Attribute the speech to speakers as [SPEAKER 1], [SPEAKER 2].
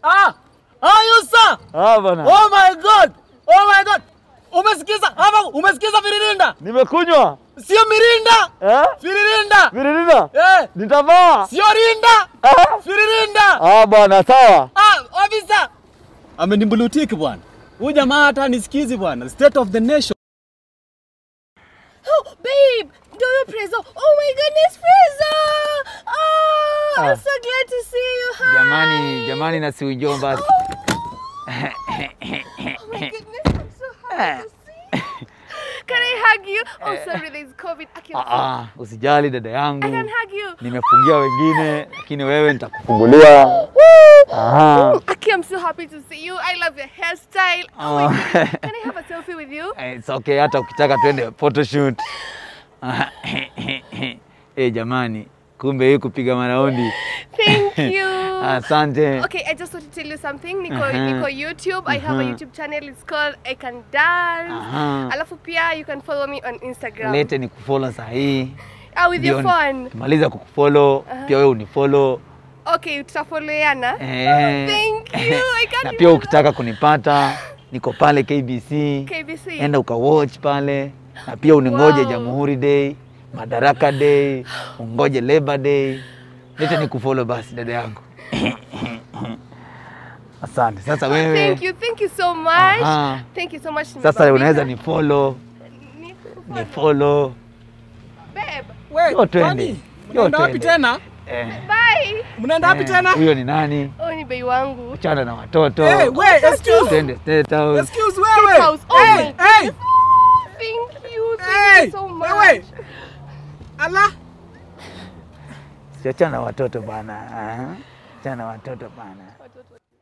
[SPEAKER 1] Ah! Are you sir?
[SPEAKER 2] Ah bana.
[SPEAKER 1] Oh my god! Oh my god! Umesikiza? Hapa umesikiza viririnda?
[SPEAKER 2] Nimekunywa.
[SPEAKER 1] Sio mirinda!
[SPEAKER 2] Eh?
[SPEAKER 1] Viririnda!
[SPEAKER 2] Virilina.
[SPEAKER 1] Eh!
[SPEAKER 2] Nitavaa.
[SPEAKER 1] Sio rinda!
[SPEAKER 2] Ah.
[SPEAKER 1] Viririnda!
[SPEAKER 2] Ah bwana sawa.
[SPEAKER 1] Ah, officer! Amenimbulutiki bwana. Huyu jamaa hata nisikizi bwana. State of the nation.
[SPEAKER 3] Oh, babe, do you Prezzo? Oh my goodness, Prezzo! Oh,
[SPEAKER 2] Ah.
[SPEAKER 3] I'm so glad to see you. Hi.
[SPEAKER 2] Jamani, jamani na si ujomba.
[SPEAKER 3] Oh my goodness, I'm so happy to see you. Can I hug you? Oh, sorry, there's COVID. I can,
[SPEAKER 2] Ah, ah, usijali dada
[SPEAKER 3] I
[SPEAKER 2] yangu.
[SPEAKER 3] can hug you.
[SPEAKER 2] Nimefungia wengine lakini wewe nitakufungulia. Aha.
[SPEAKER 3] Aki, I'm so happy to see you. I love your hairstyle. Oh my
[SPEAKER 2] Oh.
[SPEAKER 3] goodness. Can I have a selfie with you?
[SPEAKER 2] Eh, It's okay hata ukitaka twende photoshoot. Eh, jamani, kumbe hii kupiga maraundi.
[SPEAKER 3] Thank you.
[SPEAKER 2] Asante.
[SPEAKER 3] Okay, I just want to tell you something. Nico,
[SPEAKER 2] Uh-huh.
[SPEAKER 3] Nico YouTube. I have a
[SPEAKER 2] Uh-huh.
[SPEAKER 3] YouTube channel. It's called I Can Dance.
[SPEAKER 2] Aha.
[SPEAKER 3] Alafu pia you can follow me on Instagram.
[SPEAKER 2] Lete ni kufollow saa hii.
[SPEAKER 3] Ah, with your
[SPEAKER 2] Ndio
[SPEAKER 3] phone.
[SPEAKER 2] Maliza kukufollow, pia wewe unifollow.
[SPEAKER 3] Okay, tutafollowiana.
[SPEAKER 2] Eh.
[SPEAKER 3] thank you. I can't
[SPEAKER 2] na
[SPEAKER 3] even
[SPEAKER 2] pia ukitaka kunipata niko pale KBC.
[SPEAKER 3] KBC.
[SPEAKER 2] Enda ukawatch pale na pia uningoje
[SPEAKER 3] Wow.
[SPEAKER 2] Jamhuri Day, Madaraka Day, ungoje Labor Day. Lete ni kufollow basi dada yangu. Asante. Sasa wewe
[SPEAKER 3] Thank you, thank you so much.
[SPEAKER 2] Aha.
[SPEAKER 3] Thank you so much.
[SPEAKER 2] sasa
[SPEAKER 3] Nimebambika.
[SPEAKER 2] unaweza ni follow,
[SPEAKER 3] Ni-
[SPEAKER 2] ni follow.
[SPEAKER 3] Babe,
[SPEAKER 1] We,
[SPEAKER 2] Yo, twende.
[SPEAKER 1] kwani?
[SPEAKER 2] Yo,
[SPEAKER 1] Mnaenda wapi
[SPEAKER 2] twende.
[SPEAKER 1] tena?
[SPEAKER 2] Eh,
[SPEAKER 3] bye.
[SPEAKER 1] Mnaenda wapi
[SPEAKER 2] eh,
[SPEAKER 1] tena?
[SPEAKER 2] Huyo ni nani?
[SPEAKER 3] Oh, ni bei wangu.
[SPEAKER 2] Achana na watoto.
[SPEAKER 1] Hey, we, excuse.
[SPEAKER 2] Twende State House.
[SPEAKER 1] Excuse wewe.
[SPEAKER 3] house. Oh
[SPEAKER 1] Hey,
[SPEAKER 3] my
[SPEAKER 1] hey,
[SPEAKER 3] Thank you, thank
[SPEAKER 1] hey.
[SPEAKER 3] you so much.
[SPEAKER 1] Wewe. Allah.
[SPEAKER 2] Siachana na watoto bana. Aha. Achana na watoto bana.